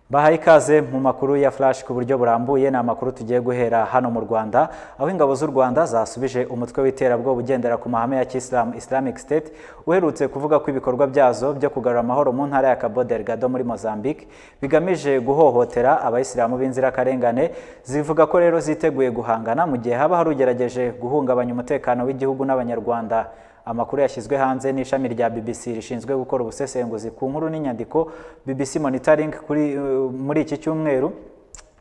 bahaye ikaze mu makuru ya flash ku buryo burambuye ni amakuru tugiye guhera hano mu rwanda aho ingabo z'u rwanda zasubije umutwe w'iterabwoba ugendera ku mahame ya kisilamu islamic state uherutse kuvuga ko ibikorwa byazo byo kugarura amahoro mu ntara ya cabo delgado muri mozambique bigamije guhohotera abayisilamu b'inzirakarengane zivuga ko rero ziteguye guhangana mu gihe haba hari ugerageje guhungabanya umutekano w'igihugu n'abanyarwanda amakuru yashyizwe hanze n'ishami rya BBC rishinzwe gukora ubusesenguzi ku nkuru n'inyandiko BBC Monitoring kuri uh, muri iki cyumweru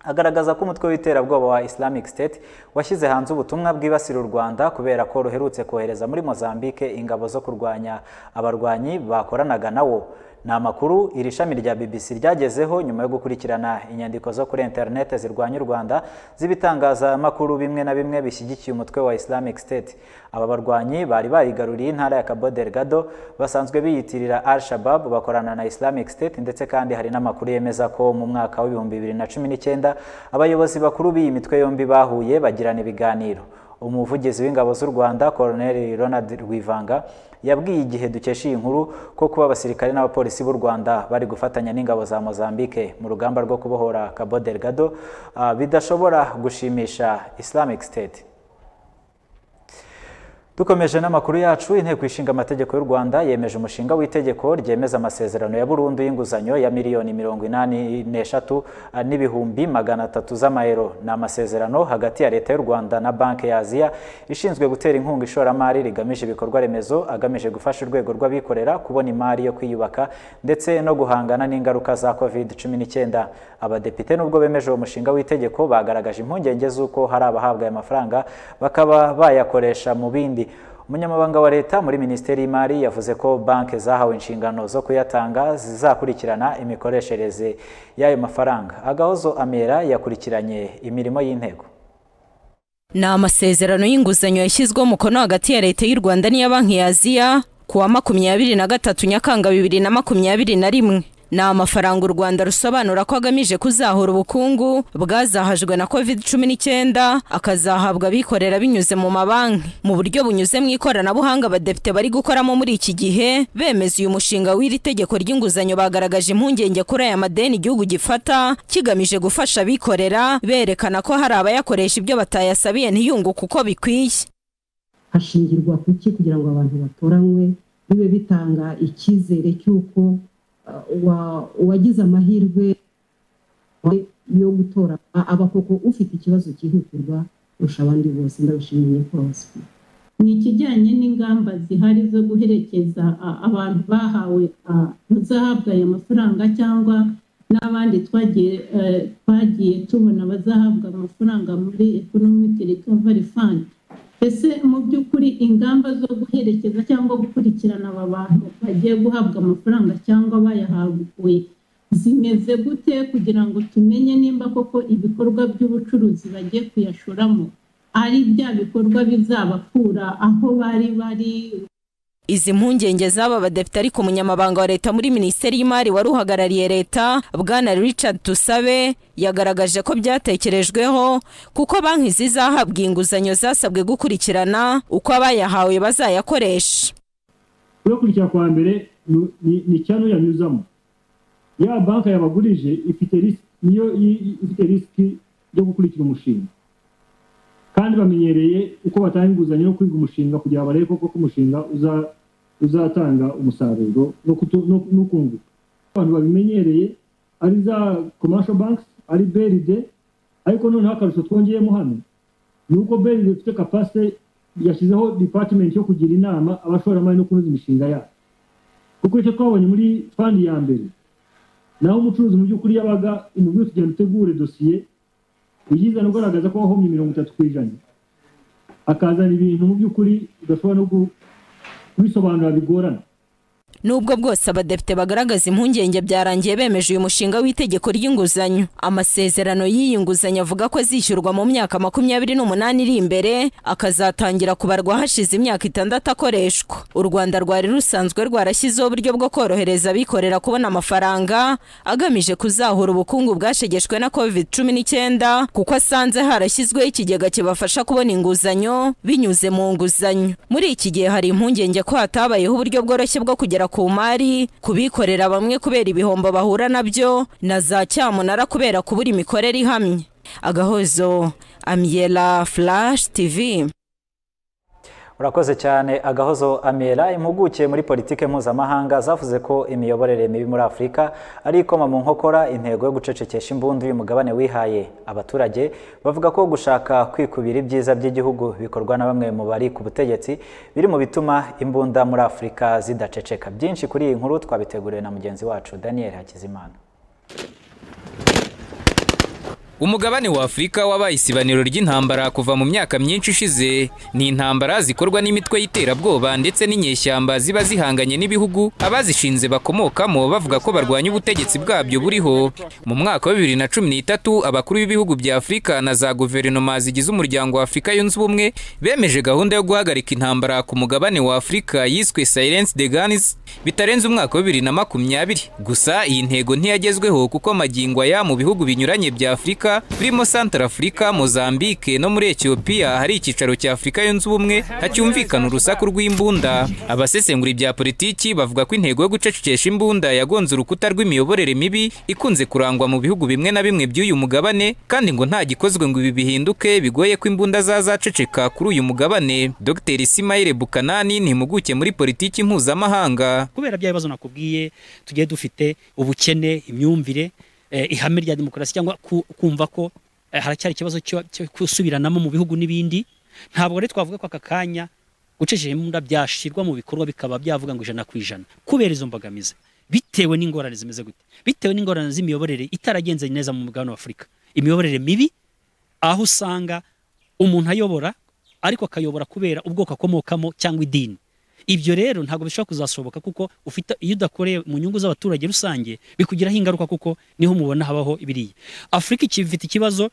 agaragaza ko umutwe w'iterabwoba wa Islamic State washyize hanze ubutumwa bwibasira u Rwanda kubera ko ruherutse kohereza muri Mozambique ingabo zo kurwanya abarwanyi bakoranaga nawo ni amakuru iri shami rya BBC ryagezeho nyuma yo gukurikirana inyandiko zo kuri interineti zirwanya u Rwanda z'ibitangazamakuru bimwe na bimwe bishyigikiye umutwe wa Islamic State aba barwanyi bari barigaruriye intara ya Cabo Delgado basanzwe biyitirira Al Shabab bakorana na Islamic State ndetse kandi hari n'amakuru yemeza ko mu mwaka w'ibihumbi bibiri na cumi n'icyenda abayobozi bakuru b'iyi mitwe yombi bahuye bagirana ibiganiro umuvugizi w'ingabo z'u rwanda Colonel Ronald Rwivanga yabwiye igihe dukesha iyi nkuru ko kuba abasirikare n'abapolisi b'u rwanda bari gufatanya n'ingabo za mozambique mu rugamba rwo kubohora cabo delgado uh, bidashobora gushimisha islamic state dukomeje n'amakuru yacu inteko ishinga amategeko y'u rwanda yemeje umushinga w'itegeko ryemeza amasezerano ya burundu y'inguzanyo ya miliyoni mirongo inani n'eshatu n'ibihumbi magana atatu z'amayero ni amasezerano hagati ya leta y'u rwanda na banki ya aziya ishinzwe gutera inkunga ishoramari rigamije ibikorwa remezo agamije gufasha urwego rw'abikorera kubona imari yo kwiyubaka ndetse no guhangana n'ingaruka za covid cumi n'icyenda abadepite nubwo bemeje uwo mushinga w'itegeko bagaragaje impungenge z'uko hari abahabwa aya mafaranga bakaba bayakoresha mu bindi umunyamabanga wa leta muri minisiteri y'imari yavuze ko banki zahawe inshingano zo kuyatanga zizakurikirana imikoreshereze y'ayo mafaranga agahozo amera yakurikiranye imirimo y'intego ni amasezerano y'inguzanyo yashyizweho umukono hagati ya leta y'u rwanda n'iya banki ya aziya ku wa makumyabiri na gatatu nyakanga bibiri na makumyabiri na rimwe ni amafaranga u rwanda rusobanura ko agamije kuzahura ubukungu bwazahajwe na covid cumi n'icyenda akazahabwa abikorera binyuze mu mabanki mu buryo bunyuze mu ikoranabuhanga abadepite bari gukoramo muri iki gihe bemeza uyu mushinga w'iri tegeko ry'inguzanyo bagaragaje impungenge kuri aya madeni igihugu gifata kigamije gufasha abikorera berekana ko hari abayakoresha ibyo batayasabiye ntiyunguke uko bikwiye hashingirwa ku ki kugira ngo abantu batoranywe bibe bitanga icyizere cy'uko uwagize amahirwe yo gutora aba koko ufite ikibazo cyihutirwa kurusha abandi bose ndabishimiye rwose ni ikijyanye n'ingamba zihari zo guherekeza abantu bahawe bazahabwa aya mafaranga cyangwa n'abandi twagiye tubona bazahabwa amafaranga muri economic recovery fund ese mu by'ukuri ingamba zo guherekeza cyangwa gukurikirana aba bantu bagiye guhabwa amafaranga cyangwa bayahawe zimeze gute kugira ngo tumenye nimba koko ibikorwa by'ubucuruzi bagiye kuyashoramo ari bya bikorwa bizabakura aho bari bari izi mpungenge z'aba badepite ariko umunyamabanga wa leta muri minisiteri y'imari wari uhagarariye leta bwana richard tusabe yagaragaje ko byatekerejweho kuko banki zizahabwa inguzanyo zasabwe gukurikirana uko abayahawe bazayakoresha kubakurikira kwa mbere ni icyanya uyanyuzamo ya banki yabagurije niyo ifite risiki yo gukurikira umushinga kandi bamenyereye uko batanga inguzanyo yo kwiga umushinga kugira ngo barebe koko ko umushinga uzatanga umusaruro no kunguka abantu babimenyereye ari za commercial banks ari beride ariko noneho akarusho twongeyemo hano ni uko beride ifite kapasite yashyizeho department yo kugira inama abashoramari no kunoza imishinga yabo kuko icyo twabonye muri fandi ya mbere naho umucuruzi mu by'ukuri yabaga imubwiye tugenda utegure dosiye uyizana ugaragaza ko wahomye mirongo itatu ku ijana akazana ibintu mu by'ukuri udashobora no kubisobanura bigorana nubwo bwose abadepite bagaragaza impungenge byarangiye bemeje uyu mushinga w'itegeko ry'inguzanyo amasezerano y'iyi nguzanyo avuga ko azishyurwa mu myaka makumyabiri n'umunani iri imbere akazatangira kubarwa hashize imyaka itandatu akoreshwa u rwanda rwari rusanzwe rwarashyizeho uburyo bwo korohereza abikorera kubona amafaranga agamije kuzahura ubukungu bwashegeshwe na covid cumi n'icyenda kuko asanze harashyizweho ikigega kibafasha kubona inguzanyo binyuze mu nguzanyo muri iki gihe hari impungenge ko hatabayeho uburyo bworoshye bwo kugera ku mari kubikorera bamwe kubera ibihombo bahura nabyo na za cyamunara kubera kubura imikorere ihamye agahozo amiyela flash tv urakoze cyane agahozo amera impuguke muri politike mpuzamahanga zavuze ko imiyoborere mibi muri afurika ari ikoma mu nkokora intego yo gucecekesha imbundu y'umugabane wihaye abaturage bavuga ko gushaka kwikubira ibyiza by'igihugu bikorwa na bamwe mu bari ku butegetsi biri mu bituma imbunda muri afurika zidaceceka byinshi kuri iyi nkuru twabiteguriwe na mugenzi wacu daniel hakizimana umugabane wa afurika wabaye isibaniro ry'intambara kuva mu myaka myinshi ishize ni intambara zikorwa n'imitwe y'iterabwoba ndetse n'inyeshyamba ziba zihanganye n'ibihugu abazishinze bakomokamo bavuga ko barwanya ubutegetsi bwabyo buriho mu mwaka wa bibiri na cumi n'itatu abakuru b'ibihugu bya afurika na za guverinoma zigize umuryango wa afurika yunze ubumwe bemeje gahunda yo guhagarika intambara ku mugabane wa afurika yiswe silence de guns bitarenze umwaka wa bibiri na makumyabiri gusa iyi ntego ntiyagezweho kuko magingo aya mu bihugu binyuranye bya afurika afurika birimo santara afurika mozambike no muri etiyopiya hari icyicaro cya afurika yunze ubumwe hacyumvikana urusaku rw'imbunda abasesengura ibya politiki bavuga ko intego yo gucecekesha imbunda yagonze urukuta rw'imiyoborere mibi ikunze kurangwa mu bihugu bimwe na bimwe by'uyu mugabane kandi ngo nta gikozwe ngo ibi bihinduke bigoye ko imbunda zazaceceka kuri uyu mugabane dr simayire bukanani ni impuguke muri politiki mpuzamahanga kubera bya bibazo nakubwiye tugiye dufite ubukene imyumvire ihame rya demokarasi cyangwa kumva ko haracyari ikibazo cyo gusubiranamo mu bihugu n'ibindi ntabwo rero twavuga ko aka kanya gucishije imbunda byashyirwa mu bikorwa bikaba byavuga ngo ijana ku ijana kubera izo mbogamizi bitewe n'ingorane zimeze gute bitewe n'ingorane z'imiyoborere itaragenze neza mu mugabane wa afurika imiyoborere mibi aho usanga umuntu ayobora ariko akayobora kubera ubwoko akomokamo cyangwa idini ibyo rero ntabwo bishobora kuzasohoka kuko ufite iyo udakoreye mu nyungu z'abaturage rusange bikugiraho ingaruka kuko niho mubona habaho ibiriya afurika ifite ikibazo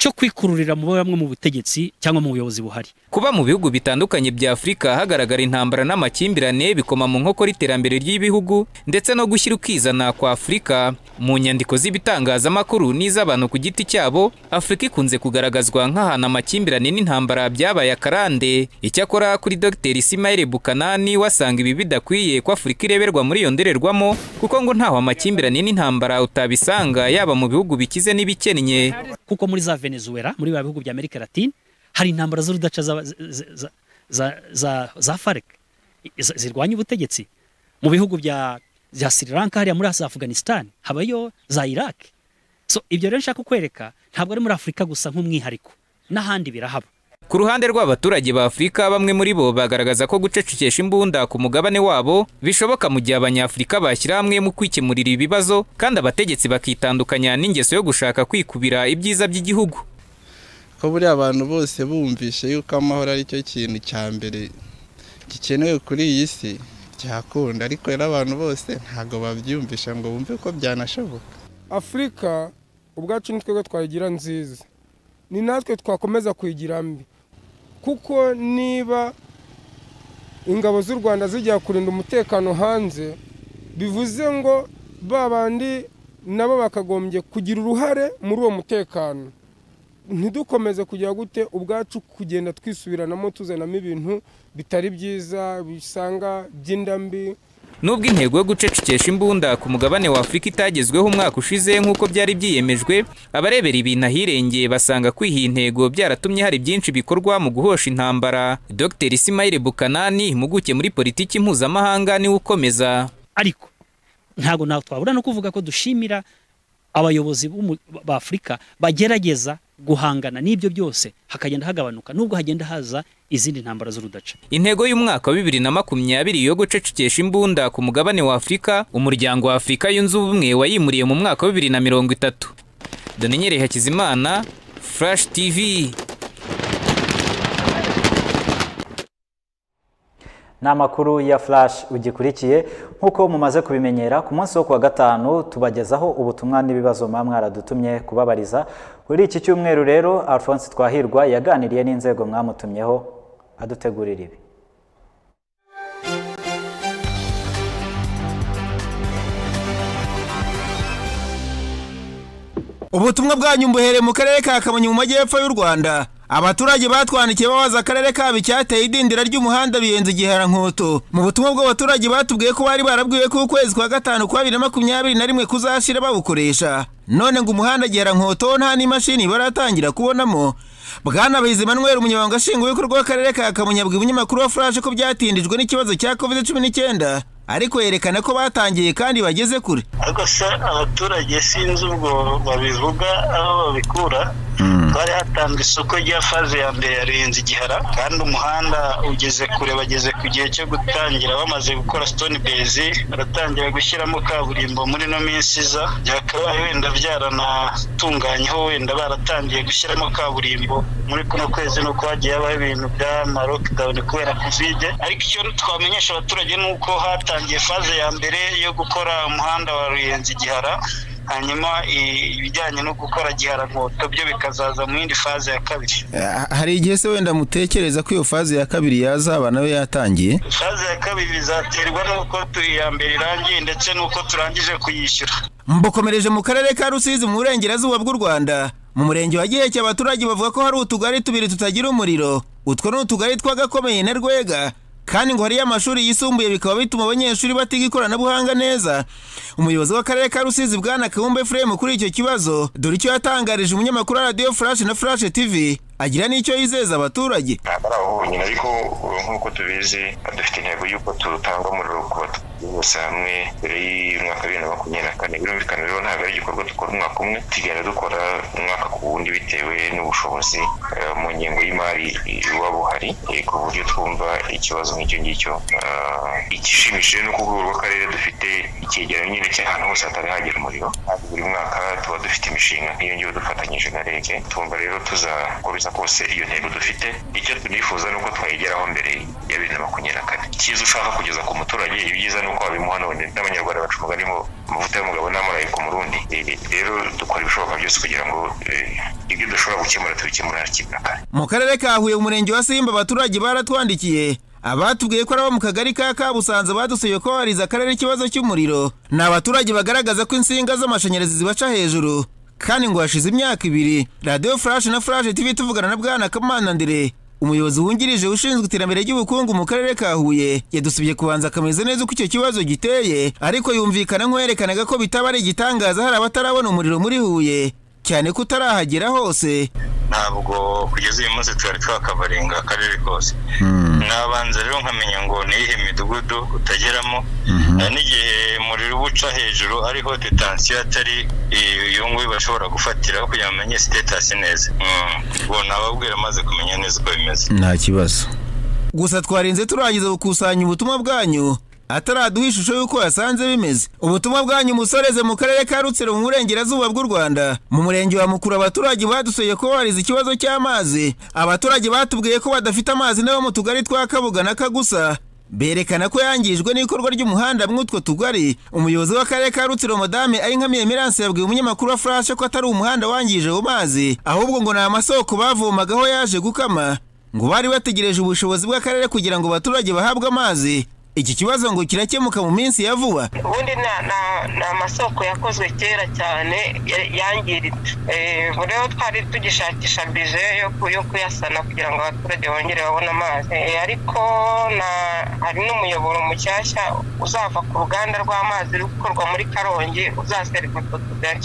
cyo kwikururira mu bamwe mu butegetsi cyangwa mu buyobozi buhari kuba mu bihugu bitandukanye bya afurika hagaragara intambara n'amakimbirane bikoma mu nkokora iterambere ry'ibihugu ndetse no gushyira ukizana kwa afurika mu nyandiko z'ibitangazamakuru n'iz'abantu ku giti cyabo afurika ikunze kugaragazwa nk'ahantu amakimbirane n'intambara byabaye akarande icyakora kuri dr simayire bukanani wasanga ibi bidakwiye ko afurika ireberwa muri iyo ndorerwamo kuko ngo ntaho amakimbirane n'intambara utabisanga yaba mu bihugu bikize n'ibikennye kuko muri za venezuela muri ba bihugu bya amerika latine hari intambara z'urudaca za, za, za, za, za farc zirwanya ubutegetsi mu bihugu bya bya sri lanka hariya muri afghanistan habayo za iraq so ibyo rero nshaka kwereka ntabwo ari muri afurika gusa nk'umwihariko n'ahandi birahaba ku ruhande rw'abaturage ba afurika bamwe muri bo bagaragaza ko gucecekesha imbunda ku mugabane wabo bishoboka mu gihe abanyafurika bashyira hamwe mu kwikemurira ibibazo kandi abategetsi bakitandukanya n'ingeso yo gushaka kwikubira ibyiza by'igihugu ko buriya abantu bose bumvishe yuko amahoro ari cyo kintu cya mbere gikenewe kuri iyi si cyakunda ariko rero abantu bose ntabwo babyumvisha ngo bumve ko byanashoboka afurika ubwacu ni twebwe twayigira nziza ni natwe twakomeza kuyigira mbi kuko niba ingabo z'u rwanda zijya kurinda umutekano hanze bivuze ngo ba bandi nabo bakagombye kugira uruhare muri uwo mutekano ntidukomeze kujya gute ubwacu kugenda twisubiranamo tuzanamo ibintu bitari byiza bisanga by'indambi nubwo intego yo gucecekesha imbunda ku mugabane wa afurika itagezweho umwaka ushize nk'uko byari byiyemejwe abarebera ibintu ahirengeye basanga kwiha intego byaratumye hari byinshi bikorwa mu guhosha intambara dr simayire bukanani impuguke muri politiki mpuzamahanga niwe ukomeza ariko ntabwo ntabwo twabura no kuvuga ko dushimira abayobozi ba afurika bagerageza guhangana n'ibyo byose hakagenda hagabanuka nubwo hagenda haza izindi ntambara z'urudaca intego y'umwaka wa bibiri na makumyabiri yo gucecekesha imbunda ku mugabane wa afurika umuryango wa afurika yunze ubumwe wayimuriye mu mwaka wa bibiri na mirongo itatu donenyereye hakizimana furashi tivi ni amakuru ya flash ugikurikiye nk'uko mumaze kubimenyera ku munsi wo kuwa gatanu tubagezaho ubutumwa n'ibibazo muba mwaradutumye kubabariza muri iki cyumweru rero alphonse twahirwa yaganiriye n'inzego mwamutumyeho adutegurira ibi ubutumwa bwanyu mbuhereye mu karere ka kamonyi mu majyepfo y'u rwanda abaturage batwandikiye babaza akarere kabo icyateye idindira ry'umuhanda ruyenzi igiharankoto mu butumwa bw'abaturage batubwiye ko bari barabwiwe ko ukwezi kwa gatanu kwa bibiri na makumyabiri na rimwe kuzashira bawukoresha none ngo umuhanda giharankoto nta n'imashini baratangira kubonamo bwana bizi manuel umunyamabanga nshingwabikorwa w'akarere ka kamonyi abwira umunyamakuru wa furashe ko byatindijwe n'ikibazo cya covid cumi n'icyenda ariko yerekana ko batangiye kandi bageze kure ariko se abaturage sinzi ubwo babivuga aho babikura bari hatanzwe isoko rya faze ya mbere yarenze igihara kandi umuhanda ugeze kure bageze ku gihe cyo gutangira bamaze gukora stone bezi baratangira gushyiramo kaburimbo muri ino minsi iza byakabaye wenda byaranatunganyeho wenda baratangiye gushyiramo kaburimbo muri kuno kwezi ni uko hagiye habaho ibintu by'amarockdown kubera covid ariko icyo twamenyesha abaturage ni uko hatangiye batangiye faze ya mbere yo gukora umuhanda wa ruyenzi gihara hanyuma ibijyanye no gukora gihara nkoto byo bikazaza mu yindi faze ya kabiri hari igihe se wenda mutekereza ko iyo faze ya kabiri yazaba nayo yatangiye faze ya kabiri bizaterwa n'uko iya mbere irangiye ndetse n'uko turangije kuyishyura mbokomereje mu karere ka rusizi mu burengerazuba bw'u rwanda mu murenge wa giheke abaturage bavuga ko hari utugari tubiri tutagira umuriro utwo ni utugari tw'agakomeye na rwega kandi ngo hariyo amashuri yisumbuye bikaba bituma abanyeshuri batiga ikoranabuhanga neza umuyobozi w'akarere ka rusizi bwana kabumbe efuremu kuri icyo kibazo dore icyo yatangarije umunyamakuru wa radiyo furashi na furashi tv agira n'icyo yizeza abaturage ntabwo ari aho honyine ariko nk'uko tubizi dufite intego y'uko dutanga umuriro ku baturage bose hamwe mbere y'umwaka bibiri na makumyabiri na kane birumvikana rero ntabwo ari igikorwa dukora umwaka umwe tugenda dukora umwaka ku wundi bitewe n'ubushobozi mu ngengo y'imari buba buhari ku buryo twumva ikibazo nk'icyo ngicyo igishimishije ni uko urwego rw'akarere dufite icyegeranyo nyine cy'ahantu hose hatari hagera umuriro buri mwaka tuba dufite imishinga nk'iyo ngiyo dufatanyije na reg tumva rero tuzakora kose iyo ntego dufite icyo tunifuza ni uko twayigeraho mbere ya bibiri na makumyabiri na kane icyiza ushaka kugeza ku muturage ibyiza ni uko wabimuha none n'abanyarwanda baca umugani mu amavuta y'umugabo n'amurayi ku murundi rero dukora ibishoboka byose kugira ngo ibyo dushobora gukemura tubikemura hakiri na kare mu karere ka huye umurenge wa simba abaturage baratwandikiye abatubwiye ko araba mu kagari ka kabusanze badusuye ko babariza akarere ikibazo cy'umuriro ni abaturage bagaragaza ko insinga z'amashanyarazi zibaca hejuru kandi ngo hashize imyaka ibiri radiyo furashi na furashi tv tuvugana na bwana kamana ndire umuyobozi wungirije ushinzwe iterambere ry'ubukungu mu karere ka huye yadusubye kubanza akameze neza uko icyo kibazo giteye ariko yumvikana nk'uwerekanaga ko bitaba ari igitangaza hari abatarabona umuriro muri huye cyane ko utarahagera hose ntabwo kugeza uyu munsi twari twakavarenga akarere kose nabanza rero nkamenya ngo ni iyihe midugudu utageramo n'igihe umuriro uba uca hejuru ariho detansiyo atari iyo nguyu bashobora gufatiraho kugira ngo bamenye sitetasi neza ubwo nababwira amaze kumenya neza uko bimeze nta kibazo gusa twarinze turangiza gukusanya ubutumwa bwanyu ataraduha ishusho y'uko yasanze bimeze ubutumwa bwanyu musoreze mu karere ka rutsiro mu burengerazuba bw'u rwanda mu murenge wa mukuru abaturage badusuye ko barize ikibazo cy'amazi abaturage batubwiye ko badafite amazi n'abo mu tugari twa kabuga na kagusa berekana ko yangijwe n'ikorwa ry'umuhanda mw'utwo tugari umuyobozi w'akarere ka rutsiro madame ayinkamiye miranse yabwiye umunyamakuru wa furashe ko atari umuhanda wangije ayo mazi ahubwo ngo ni amasoko bavomagaho yaje gukama ngo bari bategereje ubushobozi bw'akarere kugira ngo abaturage bahabwe amazi iki kibazo ngo kirakemuka mu minsi ya vuba ubundi ni amasoko yakozwe kera cyane yangiritse rero twari tugishakisha bije yo kuyasana kugira ngo abaturage bongere babone amazi ariko hari n'umuyoboro mushyashya uzava ku ruganda rw'amazi ruri gukorwa muri karongi uzasereka utwo tugari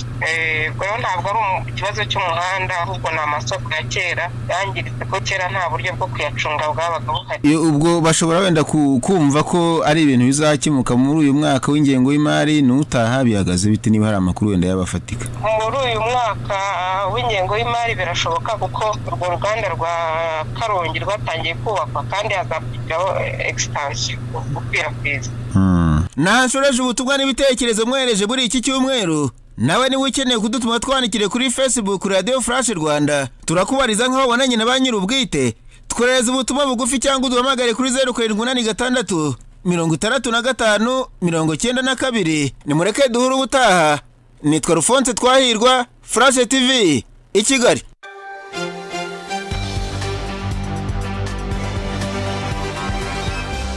rero ntabwo ari ikibazo cy'umuhanda ahubwo ni amasoko ya kera yangiritse ko kera nta buryo bwo kuyacunga bwabaga buhari ubwo bashobora wenda kumva ko ari ibintu bizakemuka muri uyu mwaka w'ingengo y'imari n'utaha bihagaze bite niba hari amakuru wenda yabafatika muri uyu mwaka w'ingengo y'imari birashoboka kuko urwo ruganda rwa karongi rwatangiye kubakwa kandi hazakujyaho egisitasiyo gukwirakwiza nahashoreje ubutumwa n'ibitekerezo mwereje muri iki cyumweru nawe niba ukeneye kudutuma twandikire kuri facebook radiyo furashi rwanda turakubariza nk'aho wabonanye na ba nyir'ubwite twohereza ubutumwa bugufi cyangwa uduhamagare kuri zeru karindwi umunani gatandatu mirongo itandatu na gatanu mirongo icyenda na kabiri nimureke duhure ubutaha nitwa rufonse twahirwa furashe tivi i kigali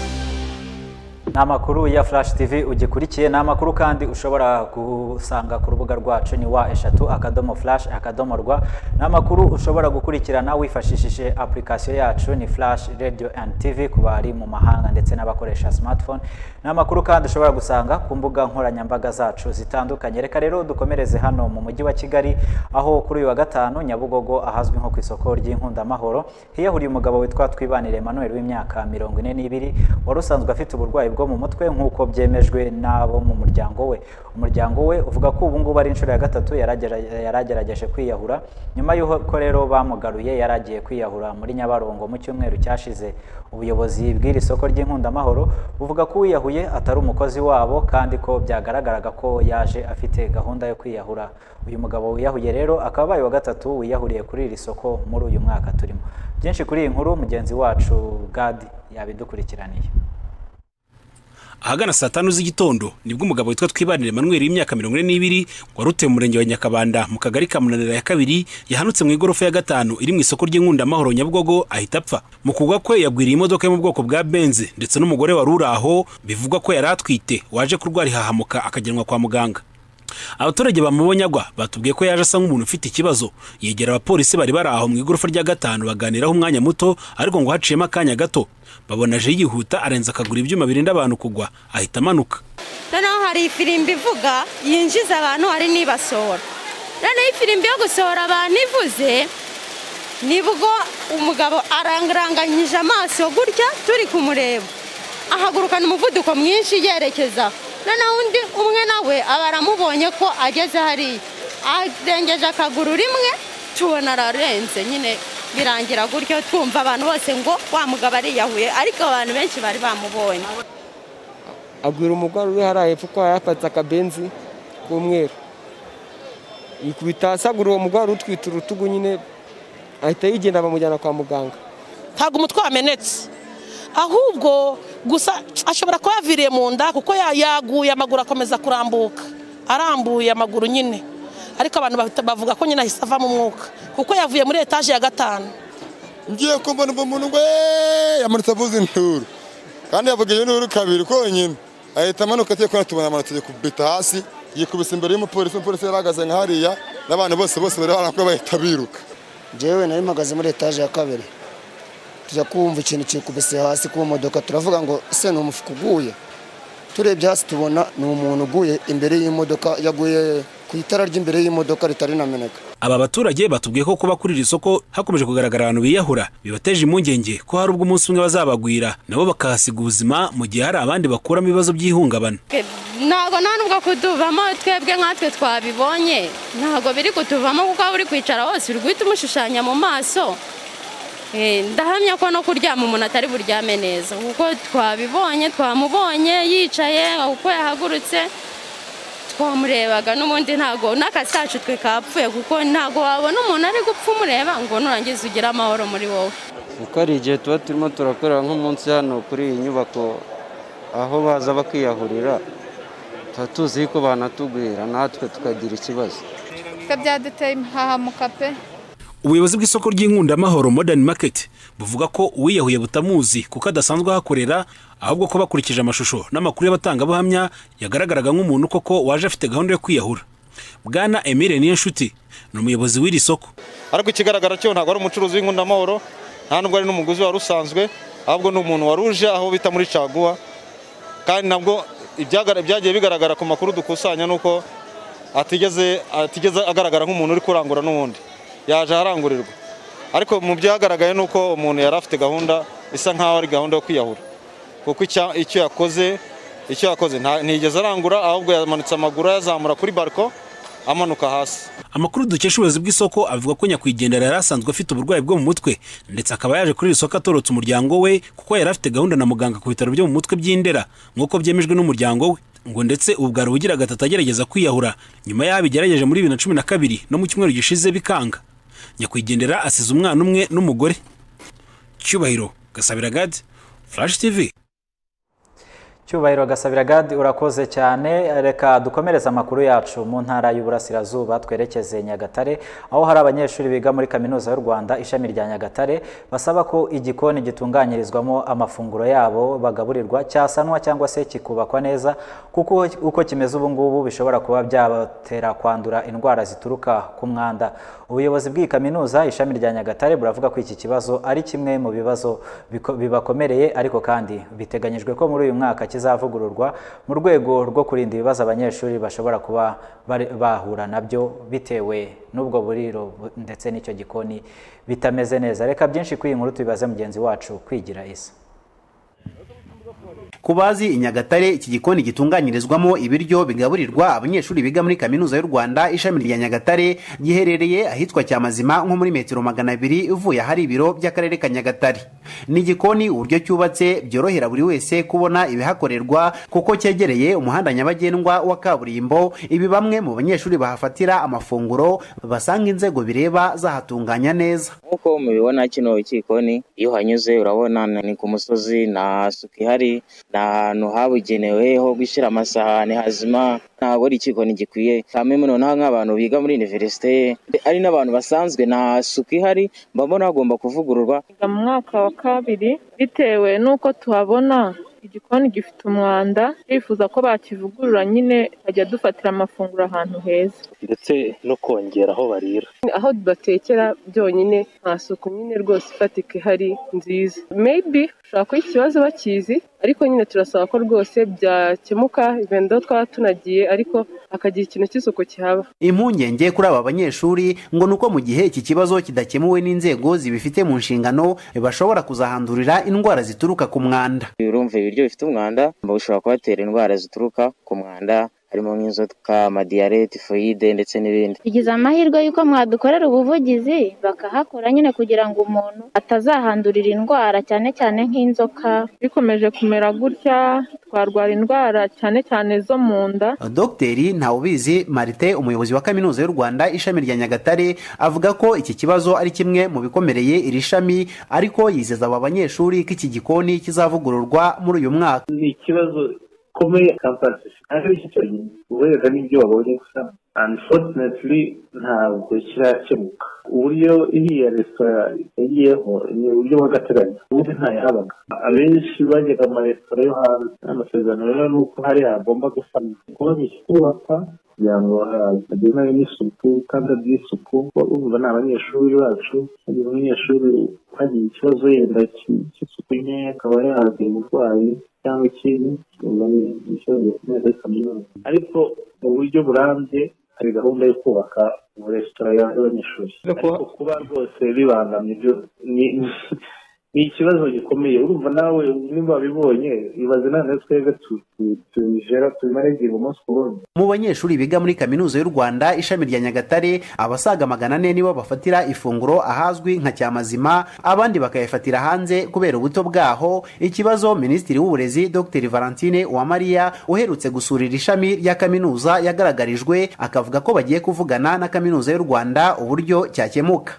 ni amakuru ya flash tv ugikurikiye ni amakuru kandi ushobora gusanga ku rubuga rwacu ni wa eshatu akadomo flash akadomo rwa ni amakuru ushobora gukurikirana wifashishije application yacu ni flash radio and tv ku bari mu mahanga ndetse n'abakoresha smartphone ni amakuru kandi ushobora gusanga ku mbuga nkoranyambaga zacu zitandukanye reka rero dukomereze hano mu mujyi wa kigali aho kuri uyu wa gatanu nyabugogo ahazwi nko ku isoko ry'inkundamahoro hiyahuriye umugabo witwa twibanire emmanuel w'imyaka mirongo ine n'ibiri wari usanzwe afite uburwayi bwo mu mutwe nk'uko byemejwe n'abo mu muryango we umuryango we uvuga ko ubu ngubu ari inshuro ya gatatu yaragerageje kwiyahura nyuma y'uko rero bamugaruye yaragiye kwiyahura muri nyabarongo mu cyumweru cyashize ubuyobozi bw'iri soko ry'inkundamahoro buvuga ko uwiyahuye atari umukozi wabo kandi ko byagaragaraga ko yaje afite gahunda yo kwiyahura uyu mugabo wiyahuye rero akaba abaye wa gatatu wiyahuriye kuri iri soko muri uyu mwaka turimo byinshi kuri iyi nkuru mugenzi wacu gadi yabidukurikiraniye ahagana saa tanu z'igitondo nibwo umugabo witwa twibanire manweri w'imyaka mirongo ine n'ibiri wari utuye murenge wa nyakabanda mu kagari ka munanira ya kabiri yahanutse mu igorofa ya gatanu iri mu isoko ry'inkundamahoro nyabugogo ahita apfa mu kugwa kwe yagwiriye imodoka yo mu bwoko bwa benze ndetse n'umugore wari uri aho bivugwa ko yari atwite waje kurwara ihahamuka akajyanwa kwa muganga abaturage bamubonye agwa batubwiye ko yaje asa nk'umuntu ufite ikibazo yegera abapolisi bari bari aho mu igorofa rya gatanu baganiraho umwanya muto ariko ngo haciyemo akanya gato babona aje yihuta arenza akagura ibyuma birinda abantu kugwa ahita amanuka noneho hari ifirimbi ivuga yinjiza abantu hari n'ibasohora noneho ifirimbi yo gusohora abantu ivuze nibwo umugabo arangaranganyije amaso gutya turi kumureba ahagurukana umuvuduko mwinshi yerekeza noneho undi umwe nawe aba aramubonye ko ageze hariya arengeje akaguru rimwe tubona ararenze nyine birangira gutyo twumva abantu bose ngo wa mugabo ariyahuye ariko abantu benshi bari bamubonye agwira umugore uri hariya hepfo ko yafatse akabenzi k'umweru yikubita hasi agura uwo mugore utwite urutugu nyine ahita yigenda bamujyana kwa muganga ntabwo umutwe wamenetse ahubwo gusa ashobora kuba yaviriye mu nda kuko yaguye amaguru akomeza kurambuka arambuye amaguru nyine ariko abantu bavuga ko nyine ahise avamo umwuka kuko yavuye muri etaje ya gatanu ngiye kumva numva umuntu we yamanutse avuza inturu kandi yavuga iyo nturu kabiri konyine ahita amanuka atiye kubona tubona amanutse yikubita hasi yikubise imbere y'umupolisi umupolisi yarahagaze nka hariya n'abantu bose bose bari barakora bahita biruka njyewe nari mpagaze muri etaje ya kabiri tujya kumva ikintu kikubise hasi ku modoka turavuga ngo ese ni umufuka uguye turebye hasi tubona ni umuntu uguye imbere y'imodoka yaguye ku itara ry'imbere y'imodoka ritari nameneka aba baturage batubwiye ko kuba kuri iri soko hakomeje kugaragara abantu biyahura bibateje impungenge ko hari ubwo umunsi umwe bazabagwira nabo bakahasiga ubuzima mu gihe hari abandi bakuramo ibibazo by'ihungabana ntabwo nta nubwo kutuvamo twebwe nkatwe twabibonye ntabwo biri kutuvamo kuko waba uri kwicara hose uri guhita umushushanya mu maso ndahamya ko no kuryama umuntu atari buryame neza kuko twabibonye twamubonye yicaye uko yahagurutse twamurebaga n'ubundi ntabwo n'akazi kacu twe kapfuye kuko ntabwo wabona umuntu ari gupfa umureba ngo nurangiza ugire amahoro muri wowe kuko hari igihe tuba turimo turakorera nk'umunsi hano kuri iyi nyubako aho baza bakiyahurira tuba tuzi ko banatugwira natwe tukagira ikibazo twe byaduteye impahamuka pe ubuyobozi bw'isoko ry'inkundamahoro modern market buvuga ko uwiyahuye butamuzi kuko adasanzwe ahakorera ahubwo ko bakurikije amashusho n'amakuru y'abatangabuhamya yagaragaraga nk'umuntu koko waje afite gahunda yo kwiyahura bwana emile niyonshuti ni umuyobozi w'iri soko ariko ikigaragara cyo ntabwo ari umucuruzi w'inkundamahoro nta nubwo ari n'umuguzi wari usanzwe ahubwo ni umuntu wari uje aho bita muri caguwa kandi nabwo ibyagiye bigaragara ku makuru dukusanya ni uko atigeze agaragara nk'umuntu uri kurangura n'ubundi yaje aharangurirwa ariko mu byagaragaye ni uko umuntu yari afite gahunda isa nk'aho ari gahunda yo kwiyahura kuko icyo yakoze icyo yakoze ntigeze arangura ahubwo yamanitse amaguru ayazamura kuri bariko amanuka hasi amakuru dukesha ubuyobozi bw'isoko avuga ko nyakwigendera yari asanzwe afite uburwayi bwo mu mutwe ndetse akaba yaje kuri iri soko atorotse umuryango we kuko yari afite gahunda na muganga ku bitaro byo mu mutwe by'indera nk'uko byemejwe n'umuryango we ngo ndetse ubu bwari ubugira gatatu agerageza kwiyahura nyuma y'aho abigerageje muri bibiri na cumi na kabiri no mu cyumweru gishize bikanga nyakwigendera asize umwana umwe n'umugore cyubahiro gasabira gadi furashi tivi cyubahiro gasabira gadi urakoze cyane reka dukomereze amakuru yacu mu ntara y'uburasirazuba twerekeze nyagatare aho hari abanyeshuri biga muri kaminuza y'u rwanda ishami rya nyagatare basaba ko igikoni gitunganyirizwamo amafunguro yabo bagaburirwa cyasanwa cyangwa se kikubakwa neza kuko uko kimeze ubu ngubu bishobora kuba byabatera kwandura indwara zituruka ku mwanda ubuyobozi bw'iyi kaminuza ishami rya nyagatare buravuga ko iki kibazo ari kimwe mu bibazo biko- bibakomereye ariko kandi biteganyijwe ko muri uyu mwaka kizavugururwa mu rwego rwo kurinda ibibazo abanyeshuri bashobora kuba bari- bahura nabyo bitewe n'ubwo buriro bu- ndetse n'icyo gikoni bitameze neza reka byinshi kuri iyi nkuru tubibaze mugenzi wacu kwigira isa ku bazi i nyagatare iki gikoni gitunganyirizwamo ibiryo bigaburirwa abanyeshuri biga muri kaminuza y'u rwanda ishami rya nyagatare giherereye ahitwa cyamazima nko muri metero magana abiri uvuye ahari ibiro by'akarere ka nyagatare ni igikoni uburyo cyubatse byorohera buri wese kubona ibihakorerwa kuko cyegereye umuhanda nyabagendwa wa kaburimbo ibi bamwe mu banyeshuri bahafatira amafunguro basanga inzego bireba zahatunganya neza nk'uko mubibona kino gikoni iyo uhanyuze urabona ni ku musozi nta suku ihari ni ahantu habugenewe ho gushyira amasahani hazima ntabwo ari igikoni gikwiye kamwe muri noneho nk'abantu biga muri univerisite ari n'abantu basanzwe nta suku ihari mba mbona hagomba kuvugururwa Twiga mu mwaka wa kabiri bitewe n'uko tuhabona igikoni gifite umwanda turifuza ko bakivugurura nyine bakajya dufatira amafunguro ahantu heza ndetse no kongera aho barira aho batekera byonyine nta suku nyine rwose ifatika ihari nziza meyibi ushobora kuba ikibazo bakizi ariko nyine turasaba ko rwose byakemuka ibenda twaba tunagiye ariko hakagira ikintu cy'isuku kihaba impungenge kuri aba banyeshuri ngo ni uko mu gihe iki kibazo kidakemuwe n'inzego zibifite mu nshingano bashobora kuzahandurira indwara zituruka ku mwanda urumva ibiryo bifite umwanda bushobora kubatera indwara zituruka ku mwanda harimo nk'inzoka amadiyarete tifoyide ndetse n'ibindi tugize amahirwe y'uko mwadukorera ubuvugizi bakahakora nyine kugira ngo umuntu atazahandurira indwara cyane cyane nk'inzoka bikomeje kumera gutya twarwara indwara cyane cyane zo mu nda dogiteri ntawubizi marite umuyobozi wa kaminuza y'u rwanda ishami rya nyagatare avuga ko iki kibazo ari kimwe mu bikomereye iri shami ariko yizeza aba banyeshuri ko iki gikoni kizavugururwa muri uyu mwaka ni ikibazo gikomeye kampasi ariko iki cyorezo uhereza n'ibyo wabonye gusa unfortunately ntabwo kirakemuka uburyo iriya resitora yagiyeho ni uburyo bw'agateganyo ubundi ntayahabaga abenshi bajyaga amaresitora yo hanze amasezerano rero ni uko hari hagomba gusanwa kubona ikikubaka kugira ngo hagizwe n'isuku kandi by'isuku urumva ni abanyeshuri bacu hari umunyeshuri ukagira ikibazo yenda ki- cy'isuku nke akaba yahagira uburwayi cyangwa ikindi urumva ni ikibazo gikomeye muri kaminuza ariko mu buryo burambye hari gahunda yo kubaka amaresitora y'abanyeshuri ariko kuba rwose bibangamye ibyo ni ni ikibazo gikomeye urumva nawe niba wabibonye ibaze nawe twebwe tu- tu- tubijera tubimare igihe umunsi ku wundi mu banyeshuri biga muri kaminuza y'u rwanda ishami rya nyagatare abasaga magana ane nibo bafatira ifunguro ahazwi nka cyamazima abandi bakayafatira hanze kubera ubuto bwaho ikibazo minisitiri w'uburezi dr valentine uwamariya uherutse gusura iri shami rya kaminuza yagaragarijwe akavuga ko bagiye kuvugana na kaminuza y'u rwanda uburyo cyakemuka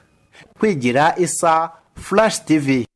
kwigira isa flash tv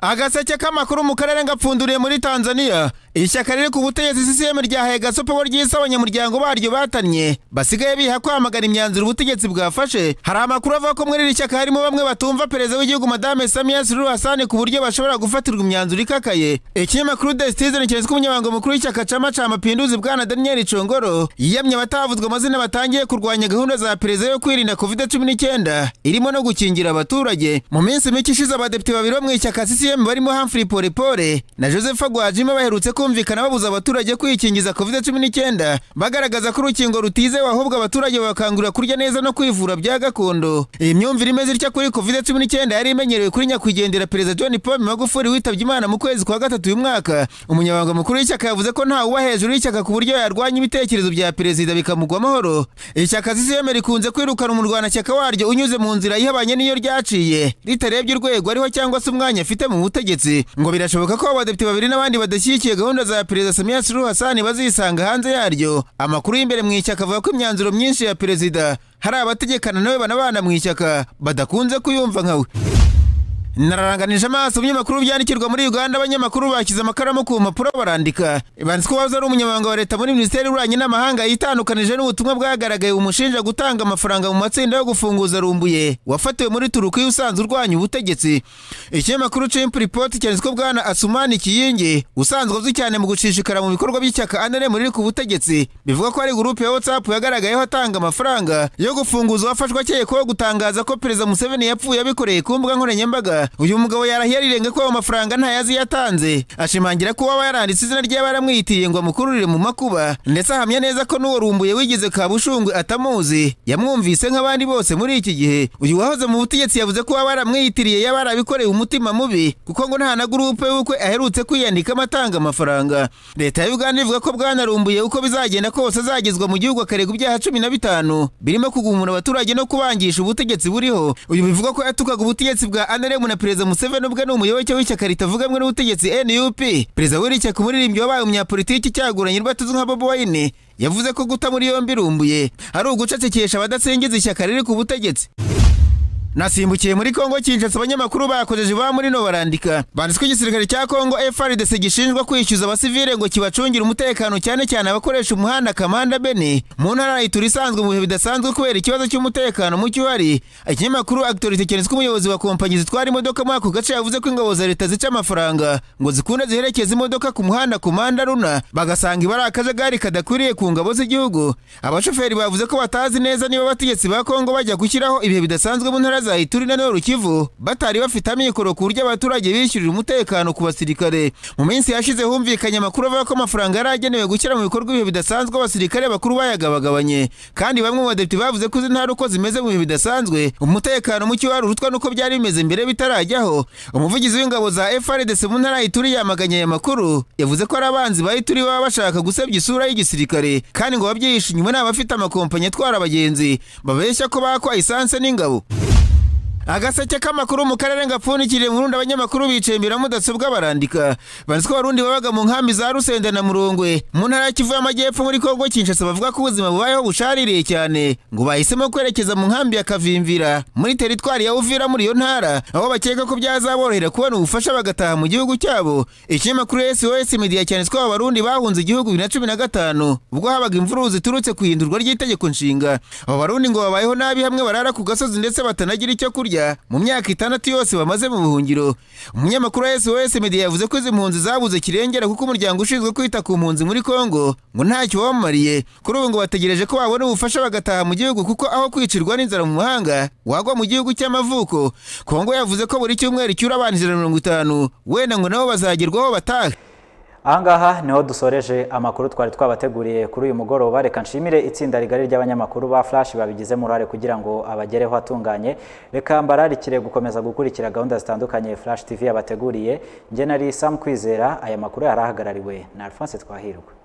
agaseke k'amakuru mu karere ngapfunduriye muri tanzania ishyaka riri ku butegetsi sisiyemu ryahaye gasopobo ry'isi abanyamuryango baryo batannye basigaye biha kwamagana imyanzuro ubutegetsi bwafashe hari amakuru avuga ko muri iri shyaka harimo bamwe batumva perezida w'igihugu madame samiya suru hasani ku buryo bashobora gufatirwa imyanzuro ikakaye ikinyamakuru desitizen keretse ko umunyamabanga mukuru w'ishyaka cama ca mapinduzi bwana daniel congoro yiyamye abatavuzwe amazina batangiye kurwanya gahunda za perezida yo kwirinda covid cumi n'icyenda irimo no gukingira abaturage mu minsi mike ishize abadepite babiri bo mu ishyaka CCM barimo Humphrey Polepole na Joseph Gwajima baherutse kumvikana babuza abaturage kwikingiza covid cumi n'icyenda bagaragaza ko urukingo rutizewe ahubwo abaturage bakangurira kurya neza no kwivura bya gakondo iyi myumvire imeze itya kuri covid cumi n'icyenda yari imenyerewe kuri nyakwigendera perezida John Paul Magufuli witabye Imana mu kwezi kwa gatatu uyu mwaka umunyamabanga mukuru w'ishyaka yavuze ko nta uba hejuru y'ishyaka ku buryo yarwanya ibitekerezo bya perezida bikamugwa amahoro ishyaka CCM rikunze kwirukana umurwanashyaka waryo unyuze mu nzira ihabanye n'iyo ryaciye ritarebye urwego ariho cyangwa se umwanya afite mu butegetsi ngo birashoboka ko abadepite babiri n'abandi badashyigikiye gahunda za perezida Samia Suluhu Hassan bazisanga hanze yaryo amakuru y'imbere mu ishyaka avuga ko imyanzuro myinshi ya perezida hari abategekana nawe banabana mu ishyaka badakunze kuyumva nkawe nararanganije amaso ibinyamakuru byandikirwa muri uganda abanyamakuru bashyize amakaramu ku mpapuro barandika banditse ko wahoze ari umunyamabanga wa leta muri minisiteri y'ububanyi n'amahanga yitandukanije n'ubutumwa bwagaragaye bumushinja gutanga amafaranga mu matsinda yo gufunguza rumbuye wafatiwe muri turuki usanzwe urwanya ubutegetsi ikinyamakuru cimp report cyanditse ko bwana asumani kiyingi usanzwe azwi cyane mu gushishikara mu bikorwa by'ishyaka anere muri ku butegetsi bivuga ko ari gurupe ya whatsapp yagaragayeho atanga amafaranga yo gufunguza uwafashwe akekwaho gutangaza ko perezida museveni yapfuye abikoreye ku mbuga nkoranyambaga uyu mugabo yarahiye arirenga ko ayo mafaranga ntayazi yatanze ashimangira ko uwaba yaranditse izina ry'aba yaramwitiriye ngo amukururire mu makuba ndetse ahamya neza ko n'uwo rumbuye wigeze kabushungwe atamuzi yamwumvise nk'abandi bose muri iki gihe uyu wahoze mu butegetsi yavuze ko uwaba yaramwitiriye yaba yarabikoreye umutima mubi kuko ngo nta na gurupe y'ubukwe aherutse kwiyandikamo atanga amafaranga leta ya uganda ivuga ko bwanarumbuye uko bizagenda kose azagezwa mu gihugu akaregwa ibyaha cumi na bitanu birimo kugumura abaturage no kubangisha ubutegetsi buriho uyu bivuga ko yatukaga ubutegetsi bwa anaremu na perezida museveni ubwe ni umuyoboke w'ishyaka ritavuga rumwe n'ubutegetsi nup perezida w'iri shyaka umuririmbyi wabaye umunyapolitiki cyaguranye urwo atuzwi nka bobo wayine yavuze ko guta muri yombi rumbuye ari ugucecekesha abadasingiza ishyaka riri ku butegetsi nasimbukiye muri kongo kinshasa abanyamakuru bakojeje ba muri no barandika banditswe igisirikare cya kongo frdc gishinjwa kwishyuza abasivile ngo kibacungire umutekano cyane cyane abakoresha umuhanda kamanda bene mu ntara yitura isanzwe mu bihe bidasanzwe kubera ikibazo cy'umutekano mucyo uhari ikinyamakuru aktorite cyanditswe umuyobozi wa kompanyi zitwara imodoka muri ako gace yavuze ko ingabo za leta zica amafaranga ngo zikunda ziherekeza imodoka ku muhanda kumanda runa bagasanga iba ari akajagari kadakwiriye ku ngabo z'igihugu abashoferi bavuze ko batazi neza niba abategetsi ba kongo bajya gushyiraho ibihe bidasanzwe mu ntara za Ituri na Nord Kivu batari bafite amikoro ku buryo abaturage bishyurira umutekano ku basirikare mu minsi yashize humvikanye amakuru avuga ko amafaranga yari agenewe gushyira mu bikorwa ibihe bidasanzwe abasirikare bakuru bayagabagabanye kandi bamwe mu badepite bavuze ko izi ntara uko zimeze mu bihe bidasanzwe umutekano muke wari urutwa n'uko byari bimeze mbere bitarajyaho umuvugizi w'ingabo za FRDC mu ntara ya Ituri yamaganye aya makuru yavuze ko ari abanzi ba Ituri baba bashaka gusebya isura y'igisirikare kandi ngo babyihishe inyuma n'abafite amakompanyi atwara abagenzi babeshya ko bakwa isanse n'ingabo agaseke k'amakuru mu karere ngapfundikiriye mu rundi abanyamakuru bicaye imbere ya mudasobwa barandika banditswe abarundi babaga mu nkambi za rusenda na murongwe mu ntara ya kivu y'amajyepfo muri kongo kinshasa bavuga ko ubuzima bubayeho bushaririye cyane ngo bahisemo kwerekeza mu nkambi ya kavimvira muri teritwari ya uvira muri iyo ntara aho bakeka ko byazaborohera kubona ubufasha bagataha mu gihugu cyabo ikinyamakuru sos media cyanditswe aba barundi bahunze igihugu bibiri na cumi na gatanu ubwo habaga imvururu ziturutse ku ihindurwa ry'itegeko nshinga abo barundi ngo babayeho nabi hamwe barara ku gasozi ndetse batanagira icyo kurya mu myaka itandatu yose bamaze mu buhungiro umunyamakuru wa sos media yavuze ko izi mpunzi zabuze kirengera kuko umuryango ushinzwe kwita ku mpunzi muri congo ngo ntacyo wabamariye kuri ubu ngo bategereje ko babona ubufasha bagataha mu gihugu kuko aho kwicirwa n'inzara mu mahanga wagwa mu gihugu cy'amavuko congo yavuze ko buri cyumweru icyura abantu ijana mirongo itanu wenda ngo nabo bazagerwaho batahe ahangaha niho dusoreje amakuru twari twabateguriye kuri uyu mugoroba reka nshimire itsinda rigari ry'abanyamakuru ba flash babigizemo uruhare kugira ngo abagereho atunganye reka mbararikire gukomeza gukurikira gahunda zitandukanye flash tv yabateguriye njye nari sam kwizera aya makuru yari ahagarariwe na alphonse twahirwa